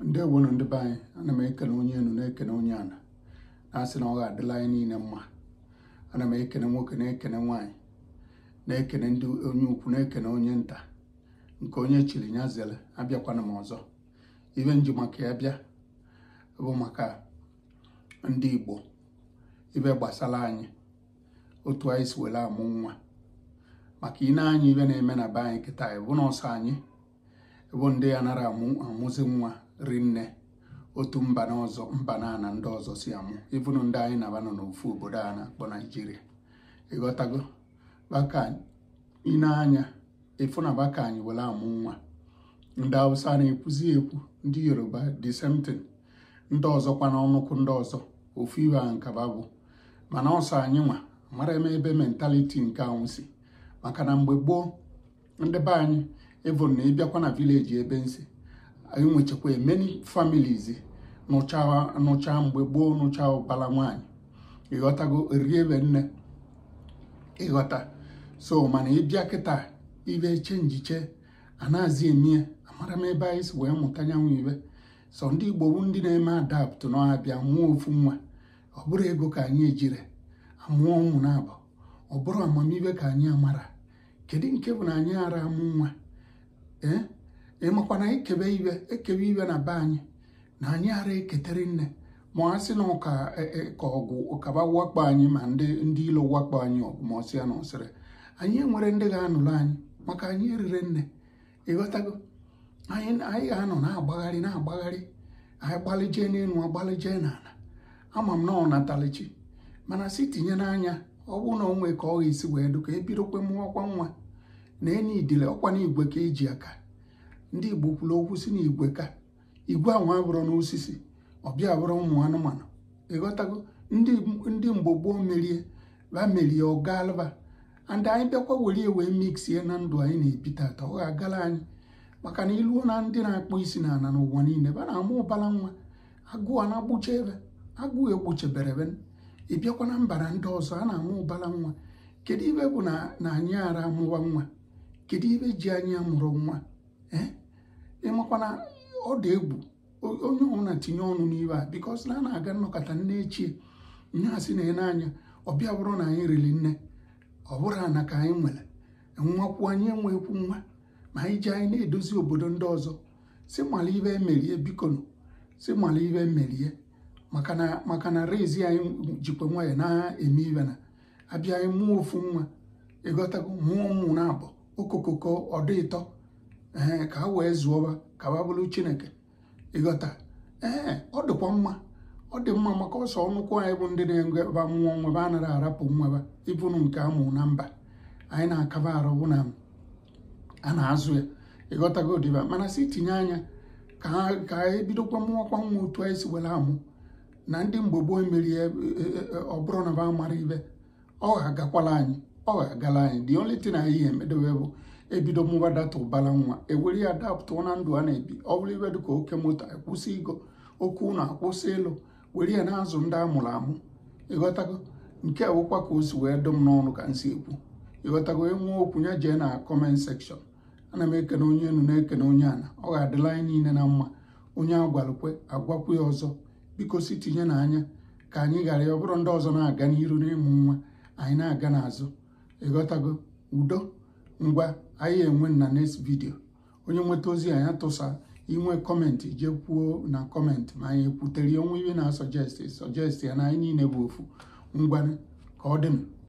ndewonu ndị be anyị ana m ekene onye enu na-ekene onye ana na-asị na ọ ga-adịla anyị niile mma ana m ekene nwoke na-ekene nwaanyị na-ekene ndị onye ukwu na-ekene onye nta nke onye chiri ya zere abịakwana m ọzọ ibe nji maka ya bịa bụ maka ndị Igbo ibe gbasara anyị otu anyị si were amụ nwa maka ine anyị ibe na-eme na be anyị kịta bụ na ọsọ anyị bụ ndị ya nara amụ amụzi nwa rinne otu mba na ọzọ mba na ana ndị ọzọ si amụ ịbụnụ ndị anyị na-aba nọ n'ofu obodo a na-akpọ naijiria ịghọtago baka ine anya ịfụ na baka anyị were amụ nwa ndị hausa na-ekwuzi ekwu ndị yoruba the same thing ndị ọzọkwa n'ọnụkwụ ndị ọzọ ofu ibe a nkaba bụ mana ọsọ anyị nwa mara eme ebe mentaliti nke ahụ si maka na mgbe gboo ndị be anyị ịbụ na ịbịakwa na vileji ebe nsi anyị nwechakwa many families nụchaa mgbe gboo nụchaa ụbala nwaanyị ịghọtago rie ebe nne ịghọta so mana ịbịa kịta ibe chenjiche anaghịzi emie amara m ebe anyị si wee mụta nyanwụ ibe so ndị igbo bụ ndị na-eme adapt n'ọbịa mụọ ofu nwa ọ bụrụ ego ka anyị ejire amụọ ụmụ na-abụ ọ bụrụ amamibe ka anyị amara kedu nke bụ na anyị ara amụ nwa ee ịmakwa na ekebe ibe ekebe ibe na be anyị na anyị ara eketere nne ma a sị na ụka ka ọgwụ ụkaba wakpo anyị ma ndị ndị ilo wakpo anyị ọgụ ma ọsị ya na ọsịrị anyị enwere ndị ga-anụrụ anyị maka anyị erire nne ịghọtago anyị anyị ga-anọ na-agbagharị na-agbagharị anyị gbalịjee n'elu agbalịjee n'ala ama m na ọ natalichi mana si tinye n'anya ọ bụrụ na onwe ka ọ ga-esi wee dụ ka ebidokwe mụọkwa nwa na eni idile ọkwa na igwe ka eji aka ndị igbo kwuru okwu si na igwe ka igwe ahụ abụrụ n'osisi ọbịa bụrụ ụmụ anụmanụ ịghọtago ndị mgbe gboo merie ba merie ọgalba and anyị bịakwa were wee miksie na ndụ anyị na-ebi tata ọ ga-agala anyị maka na iluo na ndị na-akpọ isi na ana n'ụwa niile ba na-amụ ụbala nwa agụụ a na-agbụcha ebe agụụ egbuchebere ebe ị bịakwa na mba na ndị ọzọ a na-amụ ụbala nwa kedu ibe bụ na anyị ara amụwa nwa kedu ibe ji anyị amụrụ nwa ee ịmakwa na ọ dị egwu onye ọbụla tinye ọnụ n'ibe a bikos na a na-aga nnọkọta nne echie nye asị na ene anya ọbịa bụrụ na anyị riri nne ọ bụrụ ana ka anyị nwere nwakwu anyị enwekwu nwa ma anyị ji anyị na-edozi obodo ndị ọzọ si mala ibe emerie bikonu si mala ibe emerie maka na rezi anyị jikwa nwayọ na-eme ibe na abịa anyị mụọ ofu nwa ịghọtago mụọ ụmụ na abụ okokoko ọdị ịtọ ee ka ha wee zụọba ka ha bụrụ chineke ịghọta ee ọ dịkwa mma ọ dị mma maka ọsọ ọnụkwụ anyị bụ ndị na-enweba mmụọ nwebe a nara arapụ nweba ịbụrụ nke amụ na mba anyị na-akaba arụ bụ na a na-azụ ya ịghọtago dịba mana si tinye anya ka ebidokwa mụọkwa nwa otu anyị si were amụ na ndị mgbe gboo emerie ọ bụrụ na ba mara ibe ọ ga-agakwala anyị ọ ga-agala anyị the only thing anyị emedowe bụ ebido mụba data ụbara nwa ewere ya dapụtụ na ndụ a na-ebi ọ bụrụ ibe dịka oke moto akwụsị igo oke ụlọ akwụsị ịlụ were ya na-azụ ndị amụrụ amụ ịghọtago nke awụkwa ka o si wee dụ m n'ọnụ ka m si ekwu ịghọtago enwe okwu ya jee na kọment sekshọn ana m ekene onye enu na-ekene onye ana ọ ga-adịla anyị niile na mma onye agwalụkwe agwakwu ya ọzọ biko si tinye n'anya ka anyị ghara ya ọ bụrụ ndị ọzọ na-aga n'iru n'ịmụ nwa anyị na-aga n'azụ ịghọtago udo ngwa anyị enwe na next video onye nweta ozi anyị tụsa inwe kọmentị jee kwuo na kọmentị ma anyị ekwutere onwe ihe na-asọjesti sọjesti ya na anyị niile bụ ofu ngwa ka ọ dị m